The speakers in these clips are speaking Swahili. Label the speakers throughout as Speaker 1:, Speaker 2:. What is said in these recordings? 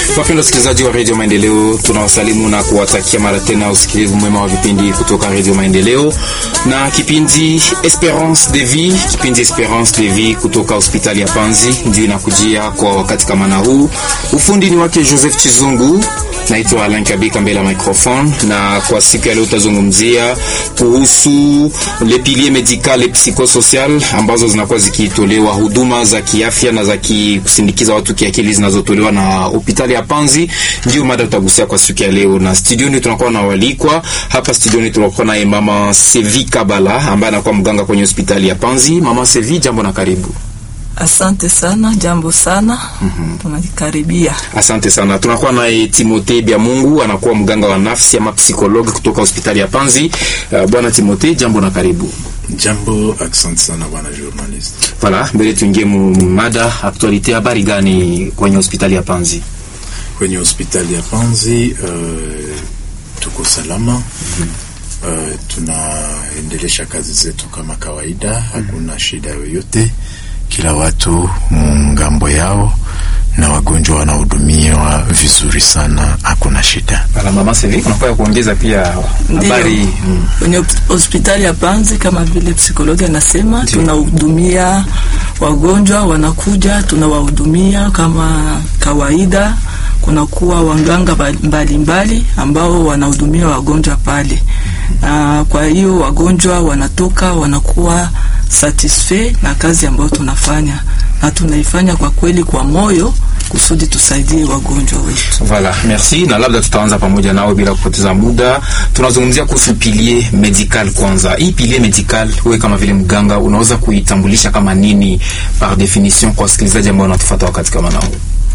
Speaker 1: Wapenda wasikilizaji wa redio Maendeleo, tunawasalimu na kuwatakia mara tena usikilivu mwema wa vipindi kutoka redio Maendeleo na kipindi Esperance de Vie. Kipindi Esperance de Vie kutoka hospitali ya Panzi ndio inakujia kwa wakati kama na huu. Ufundi ni wake Joseph Chizungu, naitwa Alain Kabika mbele ya microphone, na kwa siku ya leo tutazungumzia kuhusu le pilier medical et psychosocial ambazo zinakuwa zikitolewa huduma za kiafya na za kusindikiza watu kiakili zinazotolewa na hospitali ya Panzi. Ndio mada tutagusia kwa siku ya leo, na studioni tunakuwa na walikwa hapa studioni. Tunakuwa naye mama Sevi Kabala ambaye anakuwa mganga kwenye hospitali ya Panzi. Mama Sevi, jambo na karibu.
Speaker 2: Asante sana, jambo sana. mm Tunakaribia.
Speaker 1: Asante sana. Tunakuwa naye Timote Bya Mungu anakuwa mganga wa nafsi ama psikologi kutoka hospitali ya Panzi. Uh, bwana Timote, jambo na karibu.
Speaker 3: Jambo, asante sana bwana journalist.
Speaker 1: Voilà, mbele tuingie mu mada aktualite. Habari gani kwenye hospitali ya Panzi?
Speaker 3: Kwenye hospitali ya Panzi uh, tuko salama. mm -hmm. uh, tunaendelesha kazi zetu kama kawaida. Hakuna shida yoyote, kila watu ngambo yao na wagonjwa wanahudumiwa vizuri sana, hakuna shida.
Speaker 1: Bala mama Sevi, unakuwa kuongeza pia habari
Speaker 2: kwenye hospitali ya Panzi kama vile psikologi anasema, tunahudumia wagonjwa wanakuja, tunawahudumia kama kawaida. Kunakuwa waganga mbalimbali mbali ambao wanahudumia wagonjwa pale, na kwa hiyo wagonjwa wanatoka wanakuwa satisfait na kazi ambayo tunafanya, na tunaifanya kwa kweli kwa moyo kusudi tusaidie wagonjwa wetu.
Speaker 1: Voilà, merci. Na labda tutaanza pamoja nao bila kupoteza muda. Tunazungumzia kuhusu pilier medical kwanza. Hii pilier medical, wewe kama vile mganga unaweza kuitambulisha kama nini par definition kwa wasikilizaji ambao wanatufuata wakati kama nao?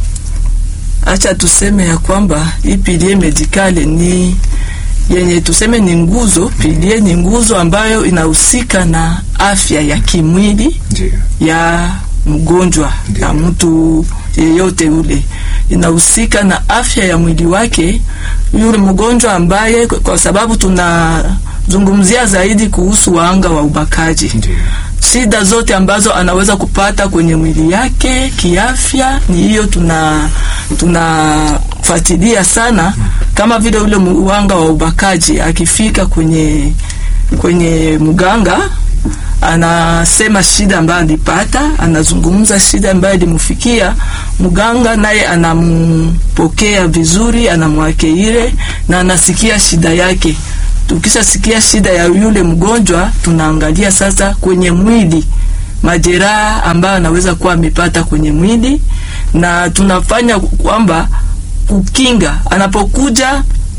Speaker 2: Acha tuseme ya kwamba hii pilier medical ni yenye tuseme ni nguzo. Pilier ni nguzo ambayo inahusika na afya ya kimwili
Speaker 1: Ndiyo.
Speaker 2: ya mgonjwa
Speaker 1: Ndiyo.
Speaker 2: na mtu yeyote ule, inahusika na afya ya mwili wake yule mgonjwa, ambaye kwa sababu tunazungumzia zaidi kuhusu wahanga wa ubakaji
Speaker 1: Ndiyo.
Speaker 2: shida zote ambazo anaweza kupata kwenye mwili yake kiafya, ni hiyo tuna tunafuatilia sana, kama vile ule muhanga wa ubakaji akifika kwenye kwenye mganga anasema shida ambayo alipata, anazungumza shida ambayo ilimfikia mganga, naye anampokea vizuri, anamwakeire na anasikia shida yake. Tukishasikia shida ya yule mgonjwa, tunaangalia sasa kwenye mwili majeraha ambayo anaweza kuwa amepata kwenye mwili, na tunafanya kwamba kukinga anapokuja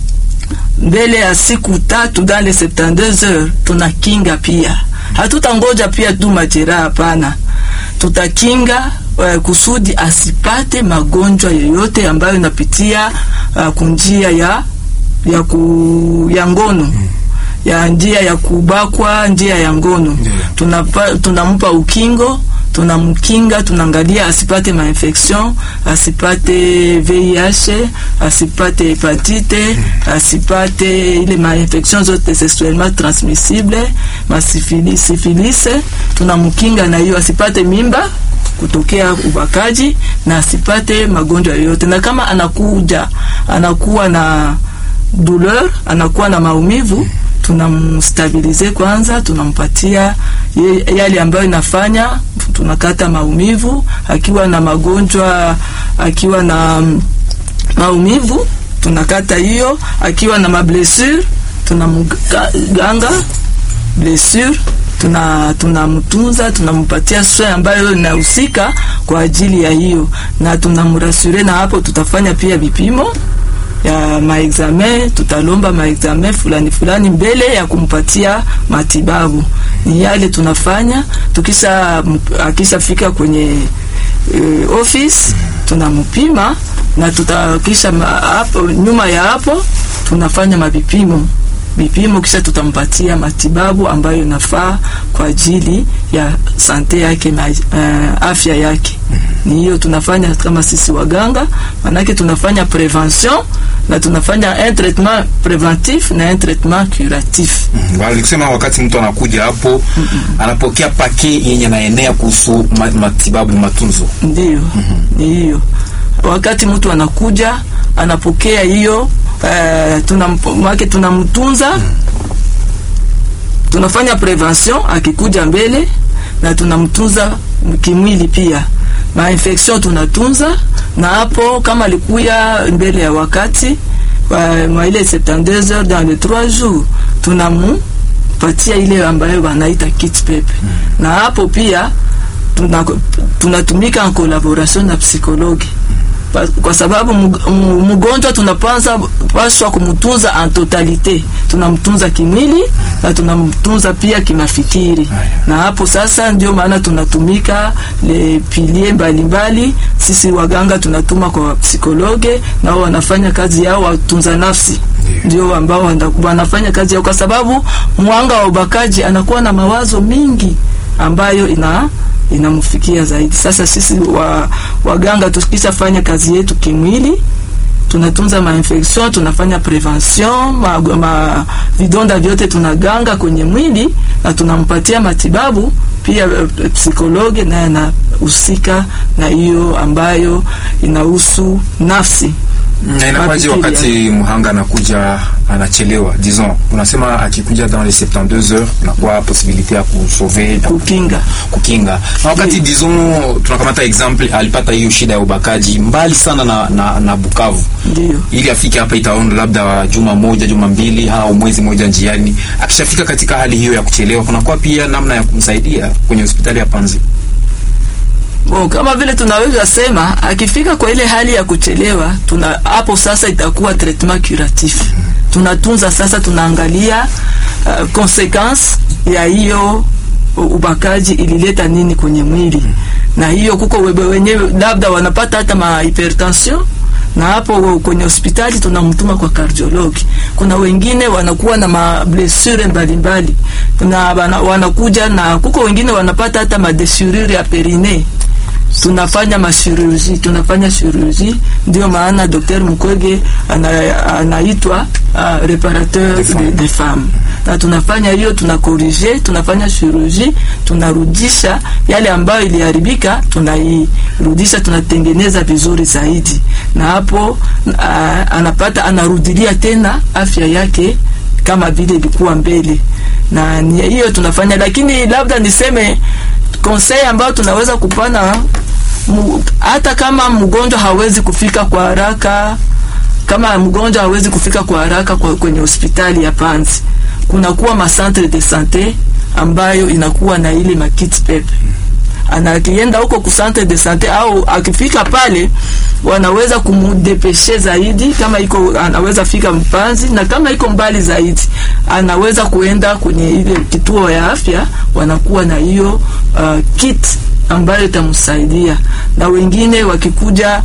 Speaker 2: mbele ya siku tatu dans les 72 heures tunakinga pia. Hatutangoja pia tu majeraha, hapana, tutakinga uh, kusudi asipate magonjwa yoyote ambayo inapitia uh, kunjia ya ya, ku, ya ngono ya njia ya kubakwa, njia ya ngono. Tunapa, tunampa ukingo tunamkinga tunaangalia asipate mainfection, asipate VIH, asipate hepatite, asipate ile mainfection zote sexuellement transmissible, masifilisi, syphilis, tunamkinga na hiyo, asipate mimba kutokea ubakaji na asipate magonjwa yoyote. Na kama anakuja anakuwa na douleur, anakuwa na maumivu tunamstabilize kwanza, tunampatia yale ambayo inafanya tunakata maumivu. Akiwa na magonjwa, akiwa na maumivu tunakata hiyo. Akiwa na mablessure tunamganga blessure, tuna tunamtunza, tunampatia soin ambayo inahusika kwa ajili ya hiyo, na tunamrasure. Na hapo tutafanya pia vipimo ya maexamen, tutalomba maexamen fulani fulani mbele ya kumpatia matibabu. Ni yale tunafanya. Tukisha akishafika kwenye uh, office tunampima na tutakisha hapo, nyuma ya hapo tunafanya mavipimo vipimo, kisha tutampatia matibabu ambayo inafaa kwa ajili ya sante yake na uh, afya yake. Ni hiyo tunafanya kama sisi waganga, manake tunafanya prevention na tunafanya un traitement preventif na un traitement curatif.
Speaker 1: Mm, walikusema wakati mtu anakuja hapo anapokea pake yenye naenea kuhusu ma- matibabu matunzo.
Speaker 2: Ndiyo, ni hiyo wakati mtu anakuja anapokea hiyo eh, tunamake tunamtunza tunafanya prevention akikuja mbele na tunamtunza kimwili pia mainfection tunatunza na hapo kama alikuya mbele ya wakati wa- mwa ile 72 heures dans les 3 jours tunamupatia ile ambayo wanaita kit pepe na hapo pia tuna- tunatumika en collaboration na psikologi Pa- kwa sababu mg- m- mgonjwa tunapanza paswa kumtunza en totalite tunamtunza kimwili na tunamtunza pia kimafikiri na hapo sasa ndio maana tunatumika le pilie mbalimbali sisi waganga tunatuma kwa psikologe nao wanafanya kazi yao watunza nafsi ndio ambao wana- wanafanya kazi yao kwa sababu mwanga wa ubakaji anakuwa na mawazo mingi ambayo ina inamfikia zaidi. Sasa sisi wa, waganga tukishafanya kazi yetu kimwili tunatunza mainfection, tunafanya prevention, ma, ma vidonda vyote tunaganga kwenye mwili na tunampatia matibabu pia. eh, Psikologe naye anahusika na hiyo ambayo inahusu nafsi.
Speaker 1: Na inakuwaje
Speaker 2: Mafikiri,
Speaker 1: wakati mhanga anakuja anachelewa disons unasema akikuja dans les 72 heures unakuwa possibilité ya kusauver na
Speaker 2: kukinga
Speaker 1: kukinga na wakati disons tunakamata exemple alipata hiyo shida ya ubakaji mbali sana na, na, na Bukavu
Speaker 2: ndio
Speaker 1: ili afike hapa itaona labda juma moja juma mbili au mwezi moja njiani. Akishafika katika hali hiyo ya kuchelewa, kunakuwa pia namna ya kumsaidia kwenye hospitali ya Panzi.
Speaker 2: Bon, kama vile tunaweza sema akifika kwa ile hali ya kuchelewa, tuna hapo sasa itakuwa traitement curatif. Tunatunza sasa, tunaangalia uh, consequence ya hiyo ubakaji ilileta nini kwenye mwili, na hiyo kuko webe wenyewe labda wanapata hata ma hypertension na hapo kwenye hospitali tunamtuma kwa kardiologi. Kuna wengine wanakuwa na mablessure mbalimbali na wana, wanakuja na kuko wengine wanapata hata madesirure ya perine tunafanya mashirurji tunafanya shirurji ndio maana Dr. Mukwege ana, anaitwa uh, reparateur de, de femmes na tunafanya hiyo tuna corrige tunafanya shirurji tunarudisha yale ambayo iliharibika tunairudisha tunatengeneza vizuri zaidi na hapo uh, anapata anarudilia tena afya yake kama vile ilikuwa mbele na ni hiyo tunafanya lakini labda niseme conseil ambayo tunaweza kupana mu, hata kama mgonjwa hawezi kufika kwa haraka kama mgonjwa hawezi kufika kwa haraka kwa, kwenye hospitali ya Panzi kunakuwa macentre de sante ambayo inakuwa na ile makit pepe anakienda huko ku centre de sante au akifika pale wanaweza kumudepeshe zaidi, kama iko anaweza fika Mpanzi, na kama iko mbali zaidi anaweza kuenda kwenye ile kituo ya afya, wanakuwa na hiyo uh, kit ambayo itamsaidia. Na wengine wakikuja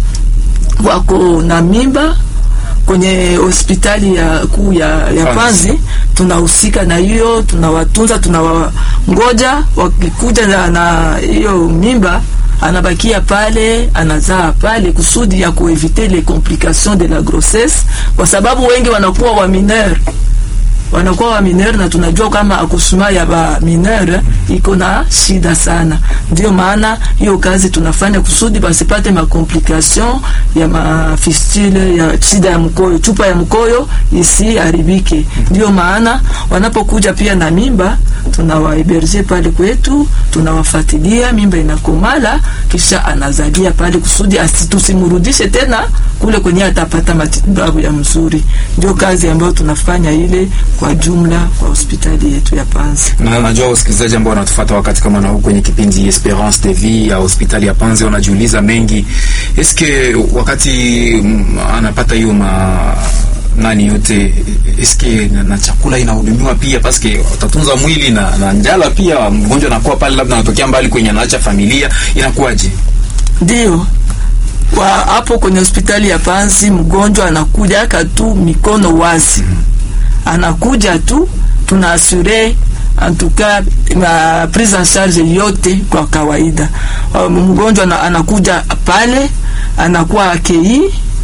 Speaker 2: wako na mimba kwenye hospitali ya kuu ya, ya Panzi tunahusika na hiyo, tunawatunza, tunawangoja wakikuja na hiyo mimba anabakia pale anazaa pale kusudi ya kuevite les complications de la grossesse, kwa sababu wengi wanakuwa wa mineur wanakuwa wa mineur na tunajua kama akusuma ya ba mineur iko na shida sana. Ndio maana hiyo kazi tunafanya kusudi basipate makomplication ya mafistule ya shida ya mkoyo, chupa ya mkoyo isiharibike. Ndio maana wanapokuja pia na mimba tunawaeberge pale kwetu, tunawafuatilia mimba inakomala, kisha anazalia pale kusudi asitusimurudishe tena kule kwenye atapata matibabu ya mzuri. Ndio kazi ambayo tunafanya ile kwa jumla kwa hospitali yetu ya Panzi.
Speaker 1: Na najua wasikilizaji ambao wanatufuata wakati kama na huu kwenye kipindi Esperance de Vie ya hospitali ya Panzi wanajiuliza mengi, eske wakati mm, anapata hiyo ma nani yote eske na, na chakula inahudumiwa pia, paske utatunza mwili na, na njala pia. Mgonjwa anakuwa pale, labda anatokea mbali kwenye anaacha familia, inakuwaje?
Speaker 2: Ndio kwa hapo kwenye hospitali ya Panzi, mgonjwa anakuja aka tu mikono wazi, anakuja tu tunaasure antuka ma prise en charge yote kwa kawaida. Uh, Mgonjwa na, anakuja pale anakuwa akei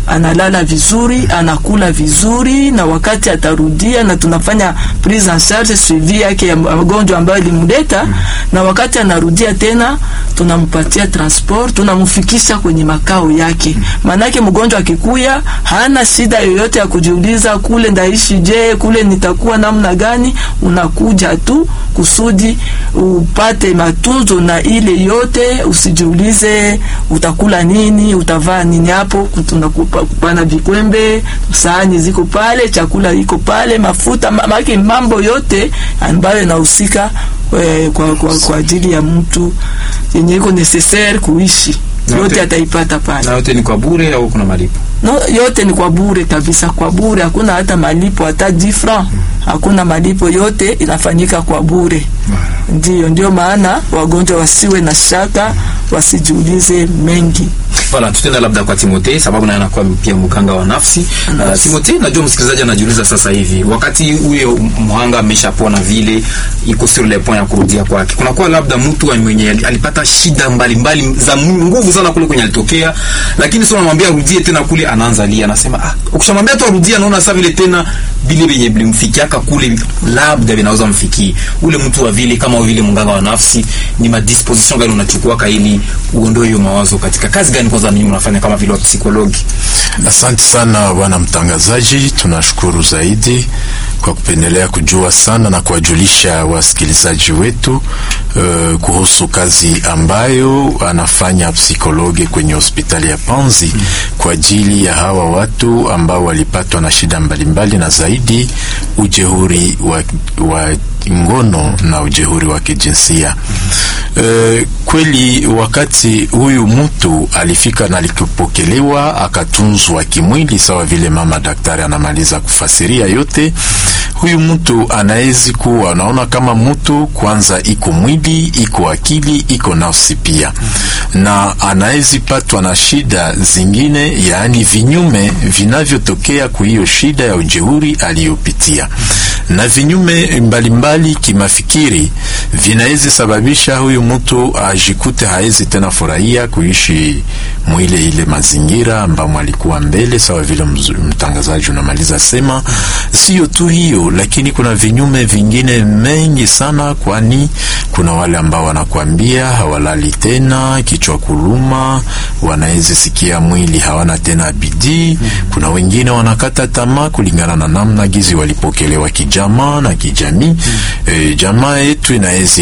Speaker 2: analala vizuri, anakula vizuri, na wakati atarudia, na tunafanya prise en charge suivi yake ya magonjwa ambayo ilimleta, na wakati anarudia tena tunampatia transport, tunamfikisha kwenye makao yake. Maanake mgonjwa akikuya hana shida yoyote ya kujiuliza kule ndaishi je, kule nitakuwa namna gani. Unakuja tu kusudi upate matunzo na ile yote, usijiulize utakula nini, utavaa nini. Hapo tunakupa kupana vikwembe, sahani ziko pale, chakula iko pale, mafuta mamake, mambo yote ambayo inahusika eh, kwa, kwa, kwa ajili ya mtu yenye iko necessaire kuishi
Speaker 1: Na
Speaker 2: yote
Speaker 1: yote-
Speaker 2: ataipata pale.
Speaker 1: na yote ni kwa bure au kuna malipo?
Speaker 2: No, yote ni kwa bure kabisa, kwa bure, hakuna hata malipo hata 10 francs, hakuna malipo, yote inafanyika kwa bure. Ndiyo, ndio maana wagonjwa wasiwe na shaka, wasijiulize mengi.
Speaker 1: Voilà, tutenda labda kwa Timote sababu naye anakuwa pia mganga wa nafsi. Uh, Timote, najua msikilizaji anajiuliza sasa hivi, wakati huyo mhanga ameshapona vile, iko sur le point ya kurudia kwake, kunakuwa labda mtu mwenye alipata shida mbalimbali mbali, za nguvu sana kule kwenye alitokea, lakini sio unamwambia arudie tena kule, anaanza lia, anasema ah, ukishamwambia tu arudie, anaona sasa vile tena vile vyenye vilimfikiaka kule labda vinaweza mfikie ule mtu wa vile, kama vile mganga wa nafsi, ni madisposition gani unachukua ili uondoe hiyo mawazo katika kazi gani kwanza mimi unafanya kama vile wa psikologi?
Speaker 3: Asante sana bwana mtangazaji, tunashukuru zaidi kwa kupendelea kujua sana na kuwajulisha wasikilizaji wetu uh, kuhusu kazi ambayo anafanya psikologi kwenye hospitali ya Panzi kwa ajili ya hawa watu ambao walipatwa na shida mbalimbali na zaidi ujehuri wa, wa ngono na ujehuri wa kijinsia. Uh, kweli wakati huyu mtu alifika na alikupokelewa akatunzwa kimwili, sawa vile mama daktari anamaliza kufasiria yote, huyu mtu anawezi kuwa anaona kama mtu kwanza iko mwili iko akili iko nafsi pia, na anawezi patwa na shida zingine, yaani vinyume vinavyotokea kwa hiyo shida ya ujeuri aliyopitia, na vinyume mbalimbali kimafikiri vinawezi sababisha huyu mtu ajikute haezi tena furahia kuishi mwile ile mazingira ambamo alikuwa mbele, sawa vile mtangazaji unamaliza sema. Sio tu hiyo, lakini kuna vinyume vingine mengi sana, kwani kuna wale ambao wanakuambia hawalali tena, kichwa kuluma, wanaweza sikia mwili hawana tena bidii. Kuna wengine wanakata tamaa kulingana na namna gizi walipokelewa kijamaa na kijamii. E, jamaa yetu inaweza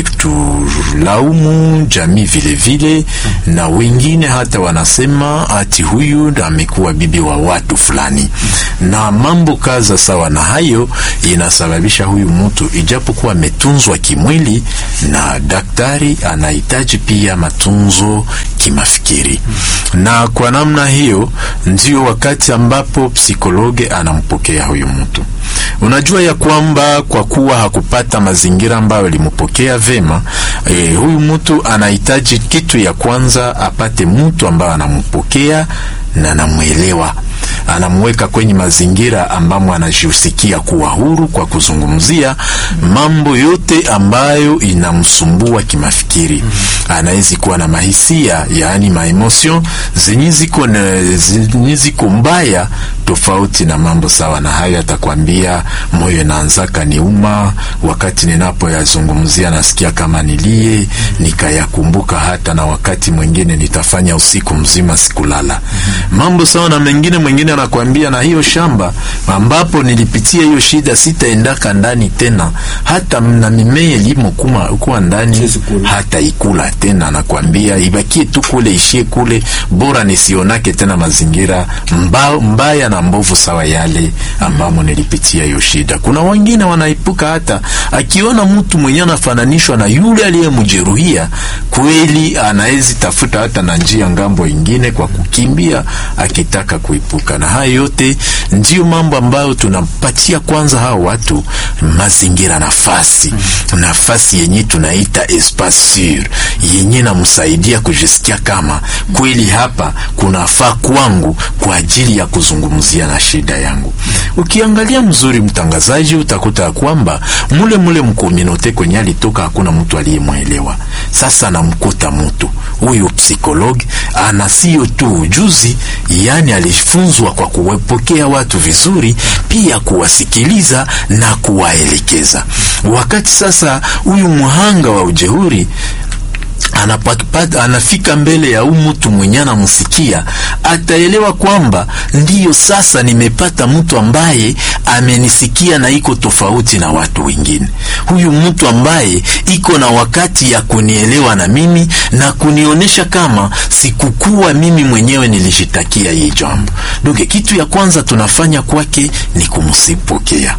Speaker 3: kutulaumu, jamii vile vile, na wengine hata wanasema ati huyu amekuwa bibi wa watu fulani, na mambo kaza sawa na hayo inasababisha huyu mtu ijapokuwa ametunzwa kimwili na daktari, anahitaji pia matunzo kimafikiri, na kwa namna hiyo ndio wakati ambapo psikologe anampokea huyu mtu. Unajua ya kwamba kwa kuwa hakupata mazingira ambayo alimpokea vema, e, huyu mtu anahitaji kitu ya kwanza apate mtu ambaye anampokea na anamwelewa anamweka kwenye mazingira ambamo anajihusikia kuwa huru kwa kuzungumzia mambo yote ambayo inamsumbua kimafikiri. Anawezi kuwa na mahisia, yaani maemotion zenye ziko zenye ziko mbaya tofauti na mambo sawa na hayo. Atakwambia moyo inaanzaka niuma, wakati ninapoyazungumzia nasikia kama nilie, nikayakumbuka hata na wakati mwingine nitafanya usiku mzima sikulala. Mambo sawa na mengine mwingine anakwambia na hiyo shamba ambapo nilipitia hiyo shida sitaendaka ndani tena, hata na mimea ilimo kuma kuwa ndani hata ikula tena. Anakwambia ibakie tu kule, ishie kule, bora nisionake tena mazingira mba, mbaya na mbovu sawa yale ambamo nilipitia hiyo shida. Kuna wengine wanaipuka hata akiona mtu mwenye anafananishwa na yule aliyemjeruhia, kweli anawezi tafuta hata na njia ngambo ingine kwa kukimbia akitaka kuipuka na haya yote ndiyo mambo ambayo tunapatia kwanza hao watu mazingira, nafasi nafasi yenye tunaita espace sur yenye namsaidia kujisikia kama kweli hapa kunafaa kwangu kwa ajili ya kuzungumzia na shida yangu. Ukiangalia mzuri, mtangazaji, utakuta kwamba mule mule mkominote kwenye alitoka hakuna mtu aliyemwelewa. Sasa unamkuta mtu huyu psikologi ana sio tu ujuzi, yani alifunzwa kwa kuwapokea watu vizuri, pia kuwasikiliza na kuwaelekeza. Wakati sasa huyu mhanga wa ujeuri anapata anafika mbele ya huyu mtu mwenye anamsikia, ataelewa kwamba ndiyo sasa nimepata mtu ambaye amenisikia na iko tofauti na watu wengine. Huyu mtu ambaye iko na wakati ya kunielewa na mimi na kunionyesha kama sikukuwa mimi mwenyewe nilijitakia hii jambo. Ndugu, kitu ya kwanza tunafanya kwake ni kumsipokea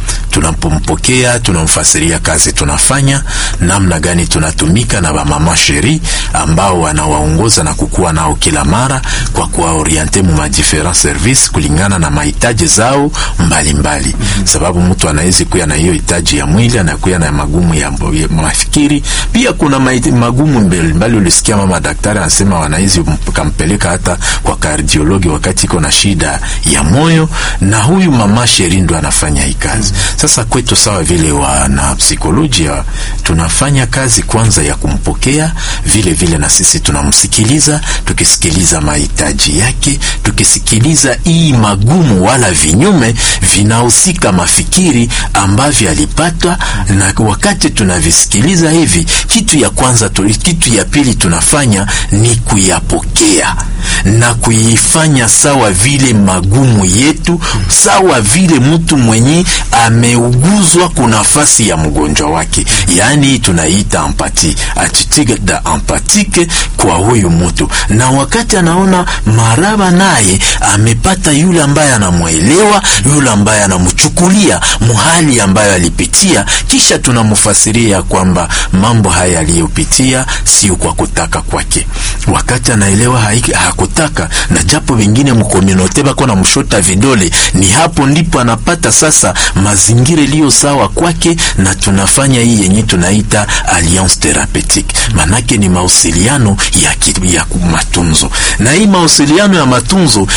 Speaker 3: tunapompokea tunamfasiria kazi tunafanya, namna gani tunatumika na bamama sheri ambao wanawaongoza na kukuwa nao kila mara kwa kuwaoriente mu ma different service kulingana na mahitaji zao mbalimbali mbali. Mm -hmm. Sababu mtu anaweza kuya na hiyo hitaji ya mwili, anakuya na magumu ya, ya mafikiri. Pia kuna magumu mbalimbali. Ulisikia mama daktari anasema wanaweza kampeleka hata kwa kardiologi wakati iko na shida ya moyo, na huyu mama sheri ndo anafanya hii kazi. Mm -hmm. Sasa kwetu sawa vile wana psikolojia tunafanya kazi kwanza ya kumpokea, vile vile na sisi tunamsikiliza, tukisikiliza mahitaji yake, tukisikiliza hii magumu wala vinyume vinahusika mafikiri ambavyo alipata, na wakati tunavisikiliza hivi, kitu ya kwanza tu, kitu ya pili tunafanya ni kuyapokea na kuifanya sawa vile magumu yetu, sawa vile mtu mwenye ameuguzwa kuna nafasi ya mgonjwa wake, yaani tunaita empati, attitude da empathique kwa huyu mtu, na wakati anaona maraba naye amepata yule ambaye anamwelewa, yule ambaye anamchukulia muhali ambayo alipitia, kisha tunamfasiria kwamba mambo haya aliyopitia sio kwa kutaka kwake. Wakati anaelewa hakutaka, na japo wengine mkominote bako na mshota vidole, ni hapo ndipo anapata sasa mazingira iliyo sawa kwake, na tunafanya hii yenye tunaita alliance therapeutique, manake ni mawasiliano ya, ya matunzo, na hii mawasiliano ya matunzo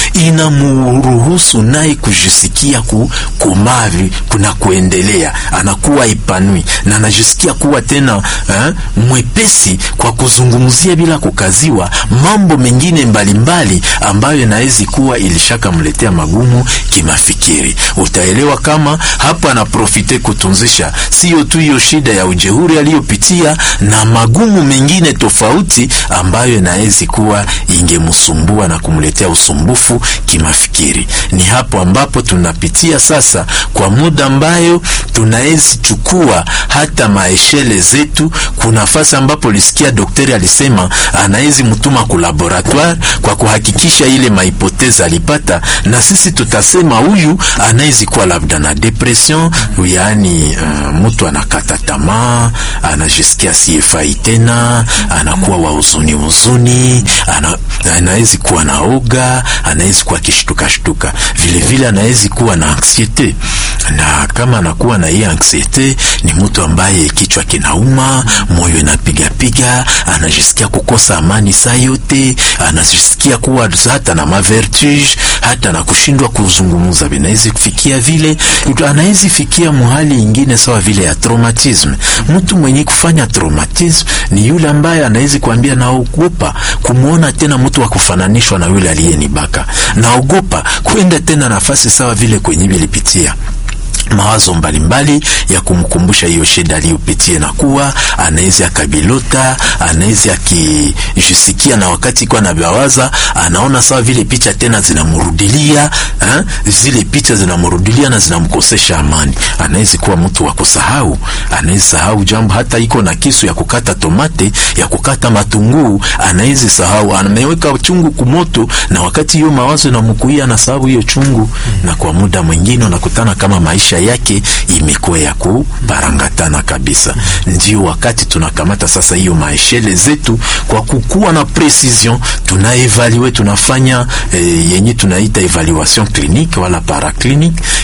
Speaker 3: inamuruhusu naye kujisikia kukomavi kuna kuendelea, anakuwa ipanui na anajisikia kuwa tena eh, mwepesi kwa kuzungumzia bila kukaziwa mambo mengine mbalimbali mbali ambayo inawezi kuwa ilishakamletea magumu kimafikiri. Utaelewa kama hapa anaprofite kutunzisha sio tu hiyo shida ya ujeuri aliyopitia na magumu mengine tofauti ambayo inawezi kuwa ingemsumbua na kumletea usumbufu kimafikiri. Ni hapo ambapo tunapitia sasa kwa muda ambayo tunawezi chukua hata maeshele zetu. Kuna nafasi ambapo lisikia daktari alisema anawezi mtuma ku laboratoire kwa kuhakikisha ile mahipotezi alipata, na sisi tutasema huyu anawezi kuwa labda na depression, yaani uh, mtu anakata tamaa, anajisikia sifai tena, anakuwa wa huzuni huzuni, ana, anawezi kuwa na oga, anawezi kuwa kishtuka shtuka, vile vile anawezi kuwa na anxiete, na kama anakuwa na hii anxiete, ni mtu ambaye kichwa kinauma, moyo inapiga piga, anajisikia kukosa amani saa yote, anajisikia kuwa hata na mavertige, hata na kushindwa kuzungumza, vinawezi kufikia vile, anawezi fikia muhali ingine sawa vile ya traumatism. Mtu mwenye kufanya traumatism ni yule ambaye anawezi kuambia naogopa kumwona tena mtu wa kufananishwa na yule aliyenibaka, naogopa kwenda tena nafasi sawa vile kwenye vilipitia mawazo mbalimbali ya kumkumbusha hiyo shida aliyopitia, na kuwa anaweza akabilota, anaweza akijisikia, na wakati kwa anabawaza anaona sawa vile picha tena zinamrudilia eh, zile picha zinamrudilia na zinamkosesha amani. Anaweza kuwa mtu wa kusahau, anaweza sahau jambo, hata iko na kisu ya kukata tomate ya kukata matunguu, anaweza sahau, ameweka chungu kumoto, na wakati hiyo mawazo inamkuia na sababu hiyo chungu, na kwa muda mwingine unakutana kama maisha yake imekuwa ya kuparangatana kabisa. Ndio wakati tunakamata sasa hiyo maeshele zetu kwa kukuwa na precision, tunaevalue tunafanya e, yenye tunaita evaluation clinique wala paraclinique,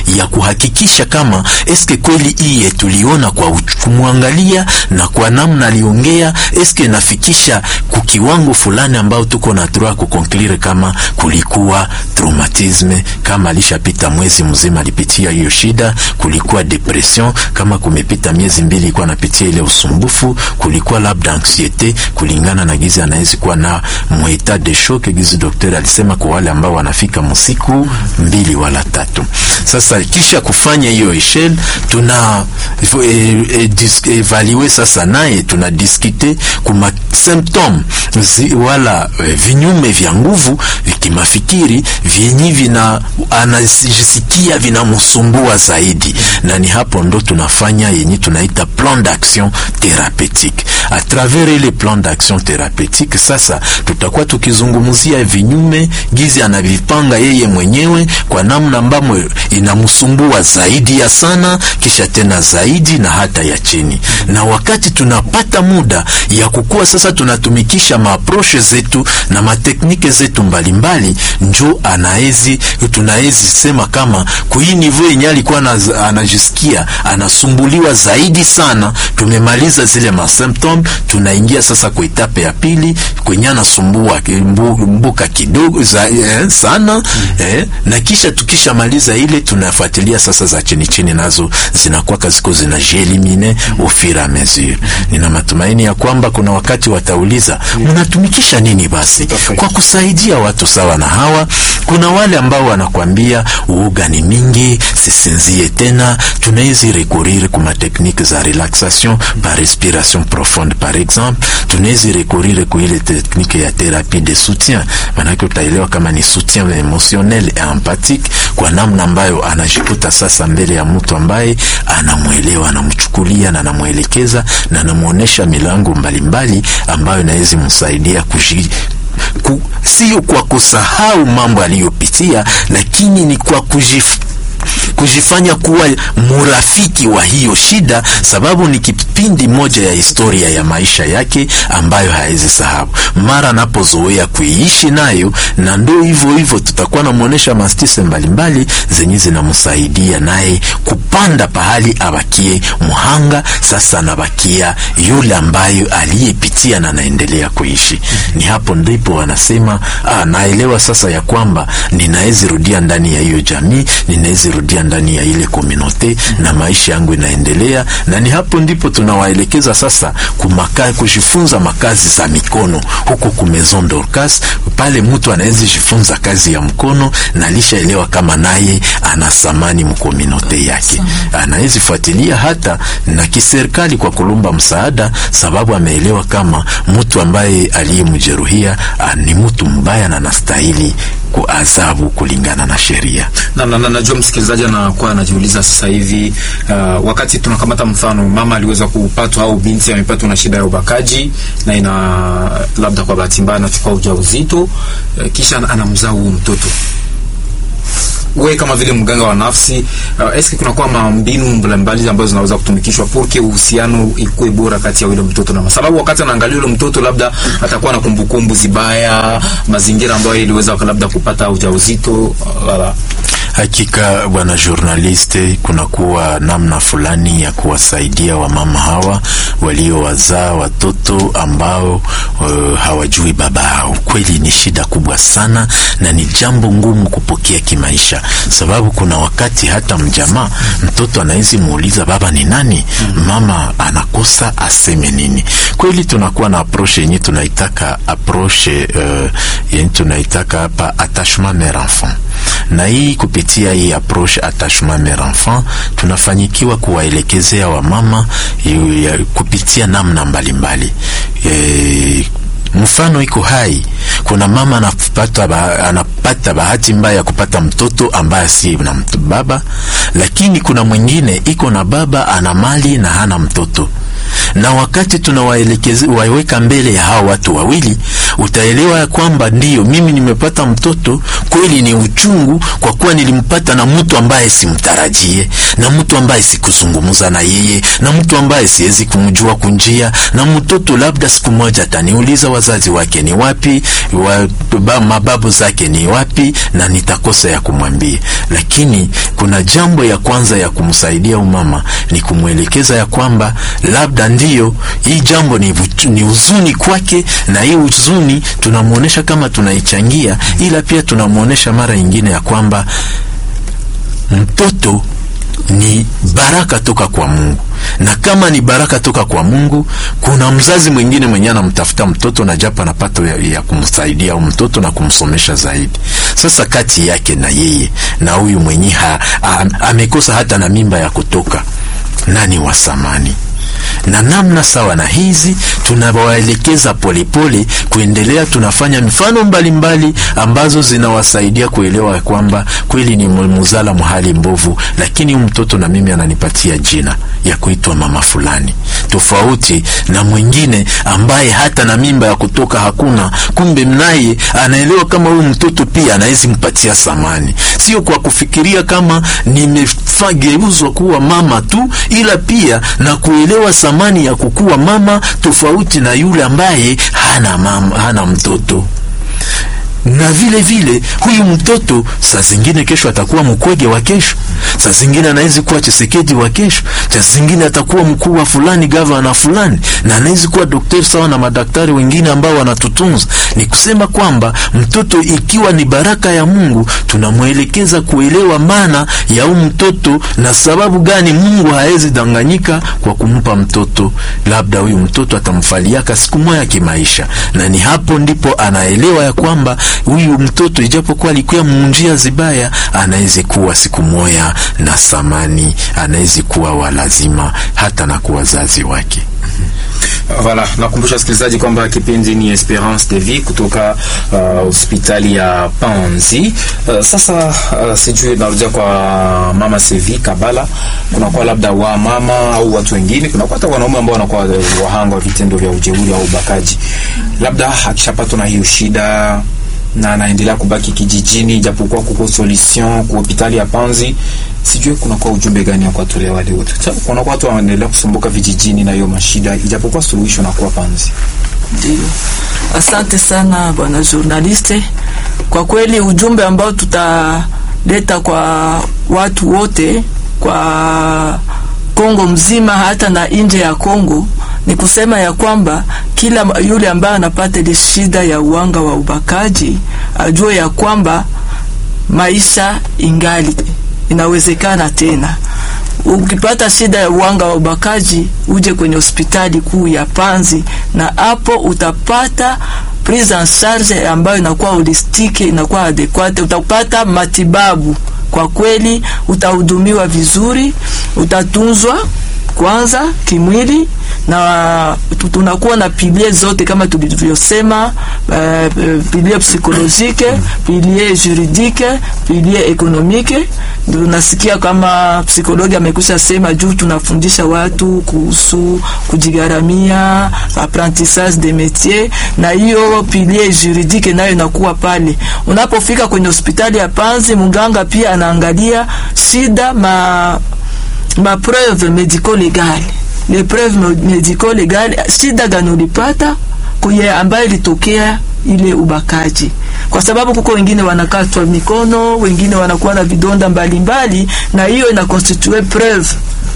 Speaker 4: ya kuhakikisha kama eske kweli iye tuliona kwa uch- kumwangalia na kwa namna aliongea eske nafikisha kukiwango fulani ambao tuko na droit kukonklire kama kulikuwa traumatisme, kama alishapita mwezi mzima alipitia hiyo shida, kulikuwa depression, kama kumepita miezi mbili ilikuwa anapitia ile usumbufu, kulikuwa labda anxiete, kulingana na gizi anawezi kuwa na mweta de shock, gizi daktari alisema kwa wale ambao wanafika msiku mbili wala tatu. Sasa kisha kufanya hiyo eshel tuna e, e, dis, evalue sasa naye tuna diskite kuma symptom zi, wala e, vinyume vya nguvu vikimafikiri vyenye vina anajisikia vinamsumbua zaidi, na ni hapo ndo tunafanya yenye tunaita plan d'action thérapeutique. A travers ile plan d'action thérapeutique, sasa tutakuwa tukizungumzia vinyume gizi anavipanga yeye mwenyewe kwa namna ambamo inamsumbua zaidi ya sana, kisha tena zaidi na hata ya chini. Na wakati tunapata muda ya kukua sasa, tunatumikisha maaproche zetu na mateknike zetu mbalimbali, njo anaezi tunaezi sema kama kui niveau yenye alikuwa anaz- anajisikia anasumbuliwa zaidi sana, tumemaliza zile masymptom, tunaingia sasa kwa etape ya pili kwenye anasumbua ki- mbu, mbuka kidogo za, eh, sana eh, na kisha tukishamaliza ile tunafuatilia sasa za chini chini, nazo zinakuwa ziko zinajielimine au fur et à mesure. Nina matumaini ya kwamba kuna wakati watauliza mnatumikisha nini basi kwa kusaidia watu sawa na hawa. Kuna wale ambao wanakwambia uoga ni mingi, sisinzie tena, tunawezi recourir kuma technique za relaxation par respiration profonde par exemple, tunawezi recourir ku ile technique ya thérapie de soutien, maanake utaelewa kama ni soutien emotionnel et empathique, kwa namna ambayo anajikuta sasa mbele ya mtu ambaye anamwelewa, anamchukulia na anamwelekeza na anamwonyesha milango mbalimbali ambayo inaweza msaidia kuji ku, sio kwa kusahau mambo aliyopitia, lakini ni kwa kujif, kujifanya kuwa murafiki wa hiyo shida, sababu ni kipindi moja ya historia ya maisha yake ambayo hawezi sahau mara anapozoea kuiishi nayo, na ndo hivyo hivyo tutakuwa namwonyesha mastise mbalimbali zenye zinamsaidia naye kupanda pahali abakie muhanga, sasa anabakia yule ambayo aliyepitia na anaendelea kuishi. Ni hapo ndipo wanasema ah, naelewa sasa ya kwamba ninawezi rudia ndani ya hiyo jamii, ninawezi rudia ndani ya ile komunote na maisha yangu inaendelea. Na ni hapo ndipo tunawaelekeza sasa kumaka, kujifunza makazi za mikono huko ku Maison Dorcas, pale mtu anaweza jifunza kazi ya mkono na alishaelewa kama naye ana thamani mkomunote yake, anaweza fuatilia hata na kiserikali kwa kulomba msaada, sababu ameelewa kama mtu ambaye aliyemjeruhia ah, ni mtu mbaya na anastahili kuadhabu kulingana na sheria.
Speaker 1: na, na, na, najua msikilizaji anakuwa anajiuliza sasa hivi uh, wakati tunakamata mfano mama aliweza kupatwa au binti amepatwa na shida ya ubakaji na ina labda kwa bahati mbaya anachukua ujauzito uh, kisha ana- anamzaa huyu mtoto we kama vile mganga wa nafsi uh, eske kunakuwa mambinu mbalimbali ambazo zinaweza kutumikishwa porque uhusiano ikuwe bora kati ya yule mtoto na mama, sababu wakati anaangalia yule mtoto labda atakuwa na kumbukumbu zibaya, mazingira ambayo iliweza labda kupata ujauzito uh, wala
Speaker 4: Hakika bwana journaliste, kunakuwa namna fulani ya kuwasaidia wamama hawa waliowazaa watoto ambao uh, hawajui baba yao. Kweli ni shida kubwa sana na ni jambo ngumu kupokea kimaisha, sababu kuna wakati hata mjamaa mtoto anawezi muuliza baba ni nani, mama anakosa aseme nini. Kweli tunakuwa na approche yenye tunaitaka approche uh, yenye tunaitaka hapa attachement mère enfant na hii kupitia hii approche attachement mère enfant tunafanyikiwa kuwaelekezea wamama yu- ya- kupitia namna mbalimbali e, mfano iko hai. Kuna mama anapata, ba, anapata bahati mbaya ya kupata mtoto ambaye si na mtu baba, lakini kuna mwingine iko na baba ana mali na hana mtoto na wakati tunawaelekeza waweka mbele ya hao watu wawili, utaelewa ya kwamba ndiyo mimi nimepata mtoto kweli, ni uchungu kwa kuwa nilimpata na mtu ambaye simtarajie, na mtu ambaye sikuzungumza na yeye, na mtu ambaye siwezi kumjua kunjia, na mtoto labda siku moja ataniuliza wazazi wake ni wapi, wa, ba, mababu zake ni wapi, na nitakosa ya kumwambia. Lakini kuna jambo ya kwanza ya kumsaidia umama ni kumwelekeza ya kwamba labda ndiyo hii jambo ni, ni huzuni kwake, na hii huzuni tunamwonyesha kama tunaichangia, ila pia tunamwonyesha mara nyingine ya kwamba mtoto ni baraka toka kwa Mungu, na kama ni baraka toka kwa Mungu, kuna mzazi mwingine mwenye anamtafuta mtoto na japo anapata ya, ya kumsaidia au mtoto na kumsomesha zaidi. Sasa kati yake na yeye na huyu mwenye ha, ha, amekosa hata na mimba ya kutoka, nani wa samani? na namna sawa na hizi tunawaelekeza polepole kuendelea. Tunafanya mifano mbalimbali mbali ambazo zinawasaidia kuelewa kwamba kweli ni muzala mhali mbovu, lakini mtoto na mimi ananipatia jina ya kuitwa mama fulani, tofauti na mwingine ambaye hata na mimba ya kutoka hakuna, kumbe mnaye anaelewa kama huyu mtoto pia anawezi mpatia samani, sio kwa kufikiria kama nimegeuzwa kuwa mama tu, ila pia na kuelewa samani ya kukuwa mama tofauti na yule ambaye hana mama, hana mtoto na vile vile huyu mtoto saa zingine kesho atakuwa mkwege wa kesho, saa zingine anawezi kuwa Chisekedi wa kesho, saa zingine atakuwa mkuu wa fulani, gavana fulani, na anawezi kuwa daktari sawa na madaktari wengine ambao wanatutunza. Ni kusema kwamba mtoto ikiwa ni baraka ya Mungu, tunamwelekeza kuelewa maana ya huyu mtoto na sababu gani Mungu hawezi danganyika kwa kumpa mtoto. Labda huyu mtoto atamfaliaka siku moja kimaisha, na ni hapo ndipo anaelewa ya kwamba huyu mtoto ijapokuwa alikuwa munjia zibaya, anaweza kuwa siku moya na thamani, anaweza kuwa wa lazima hata na kwa wazazi wake.
Speaker 1: Voilà, nakumbusha wasikilizaji kwamba kipindi ni Esperance de Vie kutoka hospitali uh, ya Panzi. Uh, sasa uh, sijui narudia kwa mama Sevi Kabala, kunakuwa labda wa mama au watu wengine, kunakuwa hata wanaume ambao wanakuwa wahanga wa vitendo vya ujeuri au ubakaji, labda akishapatwa na hiyo shida na anaendelea kubaki kijijini, japokuwa kuko solution ku hospitali ya Panzi. Sijui kunakuwa ujumbe gani kwa tolea wale wote, kunakuwa watu wanaendelea kusumbuka vijijini na hiyo mashida, ijapokuwa suluhisho nakuwa Panzi.
Speaker 2: Ndio, asante sana bwana journaliste. Kwa kweli ujumbe ambao tutaleta kwa watu wote kwa Kongo mzima hata na nje ya Kongo ni kusema ya kwamba kila yule ambaye anapata ile shida ya uwanga wa ubakaji ajue ya kwamba maisha ingali inawezekana tena. Ukipata shida ya uwanga wa ubakaji, uje kwenye hospitali kuu ya Panzi, na hapo utapata prise en charge ambayo inakuwa holistike, inakuwa adequate, utapata matibabu kwa kweli, utahudumiwa vizuri, utatunzwa kwanza kimwili na tunakuwa na pilie zote kama tulivyosema, uh, pilie psikolojike, pilie juridike, pilie ekonomike. Tunasikia kama psikologi amekusha sema juu tunafundisha watu kuhusu kujigharamia, apprentissage de métier, na hiyo pilie juridike nayo inakuwa pale. Unapofika kwenye hospitali ya Panzi, mganga pia anaangalia shida ma ma preuve medico legale les preuves medico legale, shida gani ulipata kuye ambayo ilitokea ile ubakaji, kwa sababu kuko wengine wanakatwa mikono, wengine wanakuwa na vidonda mbalimbali mbali, na hiyo ina constitue preuve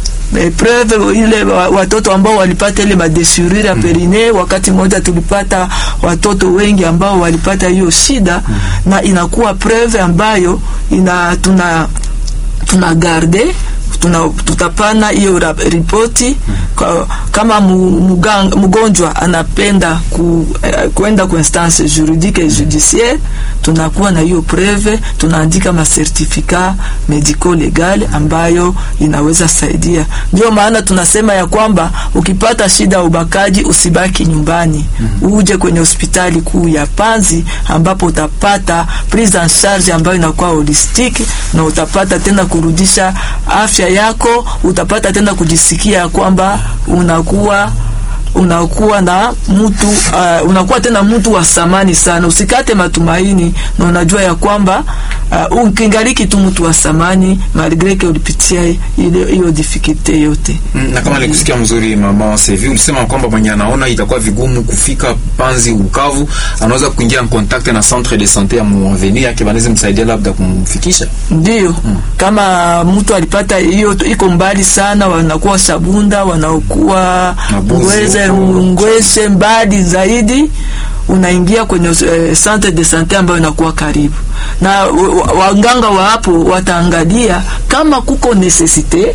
Speaker 2: preuve ile watoto ambao walipata ile madesirure ya perine. Wakati mmoja tulipata watoto wengi ambao walipata hiyo shida mm. na inakuwa preuve ambayo ina tuna tuna garde tuna, tutapana hiyo ripoti kama muganga, mgonjwa anapenda ku, eh, kwenda ku instance juridique et judiciaire, tunakuwa na hiyo preve, tunaandika ma certificat medico legal ambayo inaweza saidia. Ndio maana tunasema ya kwamba ukipata shida ya ubakaji usibaki nyumbani, mm -hmm. uje kwenye hospitali kuu ya Panzi ambapo utapata prise en charge ambayo inakuwa holistique na utapata tena kurudisha afya yako utapata tena kujisikia kwamba unakuwa unakuwa na mtu uh, unakuwa tena mtu wa samani sana. Usikate matumaini na unajua ya kwamba uh, ukingaliki tu mtu wa samani malgre que ulipitia ile hiyo difficulty yote.
Speaker 1: Mm, na kama nilikusikia mzuri mama Sevi, ulisema kwamba mwenye anaona itakuwa vigumu kufika Panzi Bukavu, anaweza kuingia en contact na centre de santé ya Muaveni yake, wanaweza msaidia labda kumfikisha.
Speaker 2: Ndio kama mtu alipata hiyo iko mbali sana, wanakuwa Sabunda, wanakuwa
Speaker 1: Mabuzi
Speaker 2: Ngweze,
Speaker 1: huko.
Speaker 2: Ngwese mbali zaidi, unaingia kwenye eh, centre de sante ambayo inakuwa karibu na wa- wa- waganga wa hapo wataangalia kama kuko necessite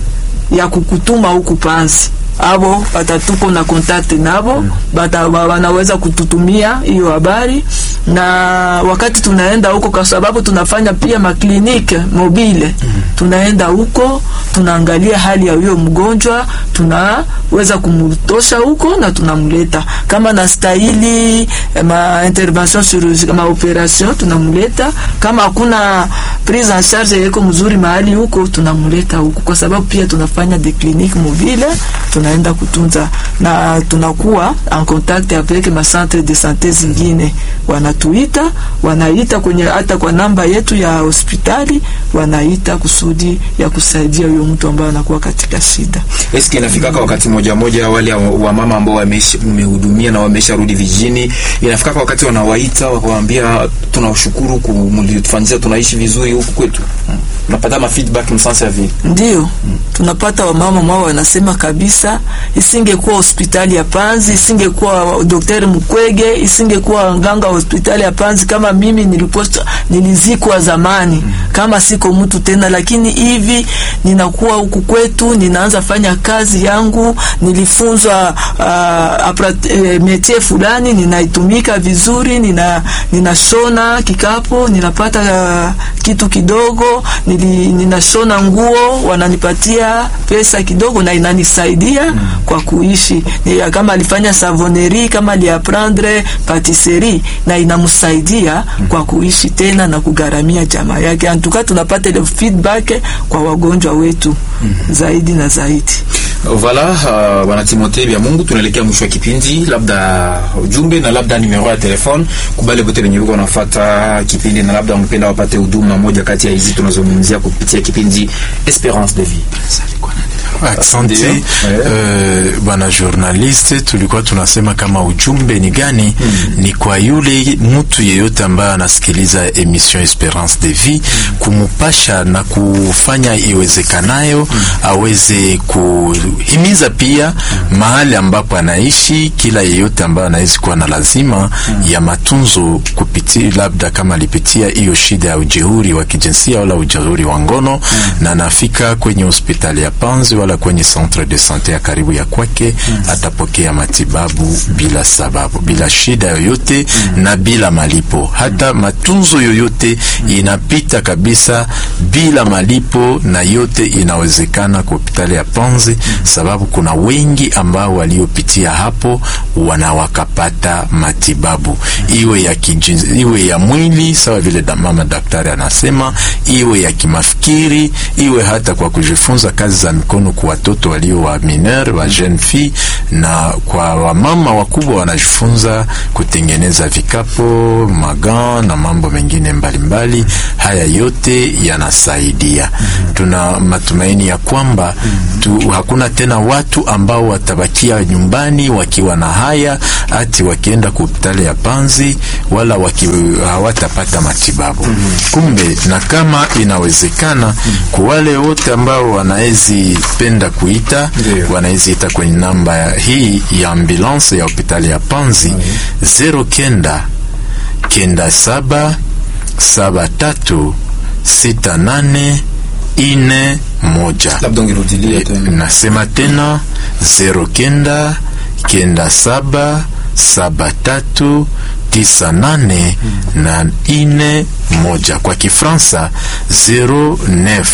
Speaker 2: ya kukutuma huku Panzi abo watatupo na contact nabo bata, wa- wanaweza kututumia hiyo habari, na wakati tunaenda huko, kwa sababu tunafanya pia maklinike mobile, tunaenda huko tunaangalia hali ya huyo mgonjwa, tunaweza kumtosha huko na tunamleta kama na stahili eh, ma intervention chirurgicale ma operation tunamleta, kama hakuna prise en charge yeko mzuri mahali huko tunamleta huko, kwa sababu pia tunafanya de clinique mobile, tunaenda kutunza na tunakuwa en contact avec ma centre de santé zingine, wanatuita wanaita kwenye hata kwa namba yetu ya hospitali, wanaita kusudi ya kusaidia huyo mtu ambaye anakuwa katika shida.
Speaker 1: Eski inafikaka wakati moja moja wale wa mama ambao wameishi- mmehudumia na wamesharudi vijijini, inafikaka wakati wanawaita wakawaambia, tunashukuru kumlitufanyia, tunaishi vizuri huku kwetu. Mm. Unapata ma feedback msansa ya vile.
Speaker 2: Ndio tunapata wamama mwao wanasema kabisa, isingekuwa hospitali ya Panzi, isingekuwa daktari Mukwege, isingekuwa nganga wa hospitali ya Panzi, kama mimi nilikuwa nilizikwa zamani, kama siko mtu tena, lakini hivi ninakuwa huku kwetu, ninaanza fanya kazi yangu, nilifunzwa uh, apra- eh, métier fulani, ninaitumika vizuri, nina ninashona kikapo, ninapata uh, kitu kidogo, nili, ninashona nguo, wananipatia pesa kidogo na inanisaidia kwa kuishi. Ni, kama alifanya savonnerie, kama aliaprendre patisserie na inamsaidia kwa kuishi tena na kugharamia jamaa yake. Antuka tunapata ile feedback kwa wagonjwa wetu zaidi na zaidi.
Speaker 1: Voilà, uh, bwana Timothée bya Mungu, tunaelekea mwisho wa kipindi, labda ujumbe na labda numero ya telefone kubale wote wenye wiko wanafuata kipindi na labda mpenda wapate huduma moja kati ya hizi tunazungumzia kupitia kipindi Esperance de vie.
Speaker 4: Asante
Speaker 1: Ndio.
Speaker 4: eh, bwana journaliste, tulikuwa tunasema kama ujumbe ni gani? Ni kwa yule mtu yeyote ambaye anasikiliza emission Esperance de Vie, kumupasha na kufanya iwezekanayo aweze kuhimiza pia mahali ambapo anaishi, kila yeyote ambaye anawezi kuwa na lazima ya matunzo kupitia, labda kama alipitia hiyo shida ya ujeuri wa kijinsia wala ujeuri wa ngono na anafika kwenye hospitali ya Panzi wala kwenye centre de sante ya karibu ya kwake, atapokea matibabu bila sababu, bila shida yoyote na bila malipo. Hata matunzo yoyote inapita kabisa bila malipo, na yote inawezekana kwa hospitali ya Panzi, sababu kuna wengi ambao waliopitia hapo wana wakapata matibabu, iwe ya kijinsi, iwe ya mwili sawa vile da mama daktari anasema, iwe ya kimafikiri, iwe hata kwa kujifunza kazi za mikono kwa watoto walio wa mineur wa jeune fille, na kwa wamama wakubwa wanajifunza kutengeneza vikapo, magan na mambo mengine mbalimbali mbali. Haya yote yanasaidia. Tuna matumaini ya kwamba tu, hakuna tena watu ambao watabakia nyumbani wakiwa na haya ati wakienda kwa hospitali ya Panzi wala waki, hawatapata matibabu. Kumbe na kama inawezekana kwa wale wote ambao wanaezi penda kuita
Speaker 1: Ndio.
Speaker 4: wanaezi ita kwenye namba hii ya ambulance ya hospitali ya Panzi zero kenda kenda saba saba tatu sita nane ine moja.
Speaker 1: Labda ungerudilia tena.
Speaker 4: Nasema tena zero kenda kenda saba saba tatu tisa nane na ine moja. Kwa Kifransa 09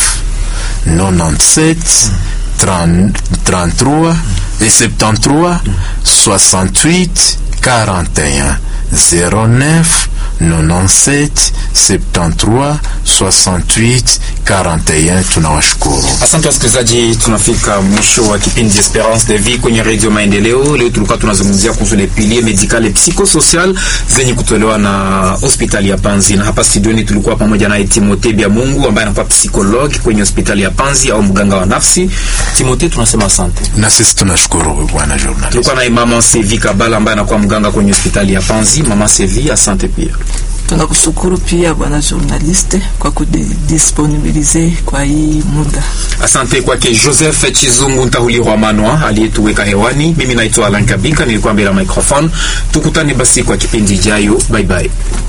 Speaker 4: 97 30 33 et 73 68 41 09 97 73 68 41. Tunawashukuru.
Speaker 1: Asante wasikilizaji, tunafika mwisho wa kipindi Esperance de Vie kwenye Radio Maendeleo. Leo tulikuwa tunazungumzia kuhusu le pilier medical et psychosocial zenye kutolewa na hospitali ya Panzi, na hapa studioni tulikuwa pamoja na Timothée Bya Mungu ambaye anakuwa psychologue kwenye hospitali ya Panzi au mganga wa nafsi. Timothée, tunasema asante.
Speaker 4: Na sisi tunashukuru bwana journalist.
Speaker 1: Tulikuwa na mama Sevi Kabala ambaye anakuwa mganga kwenye hospitali ya Panzi. Mama Sevi, asante pia.
Speaker 2: Tunakushukuru pia bwana journaliste kwa kudisponibilize kwa hii muda.
Speaker 1: Asante kwake Joseph Chizungu Ntahulirwa Manwa aliyetuweka hewani. Mimi naitwa Alan Kabika, nilikuwa mbele ya microphone. Tukutane basi kwa kipindi ijayo. Bye bye.